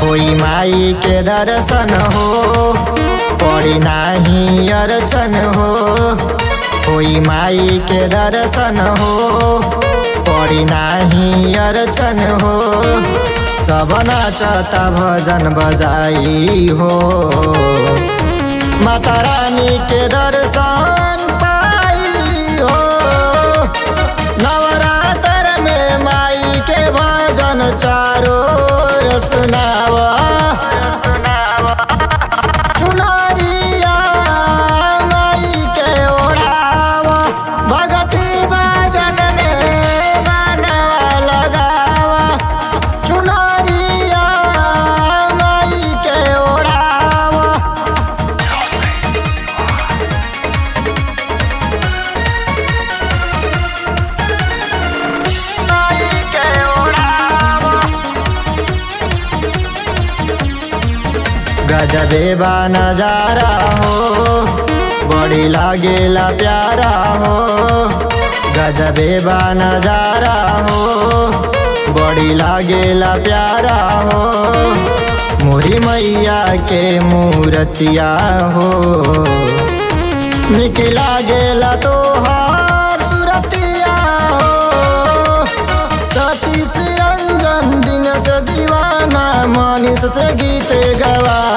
होई माई के दर्शन हो पड़ी नाही अर्चन हो होई माई के दर्शन हो पड़ी नाही अर्चन हो सब नाचता भजन बजाई हो माता रानी के दर्शन पाई हो नवरात्र में माई के भजन चारो ओर सुनावा चुनरिया माई के ओढ़ावा भगती भजन में मनवा लगावा चुनरिया माई के ओढ़ावा माई के ओढ़ावा गजबे बा नजारा हो बड़ी लागेला प्यारा हो गजबे बा नजारा हो बड़ी लागेला प्यारा हो मोरी मैया के मूर्तिया हो निक लागेला तो हार सुरतिया हो सतीश रंजन दिन से दीवाना मनीष से गीत गवा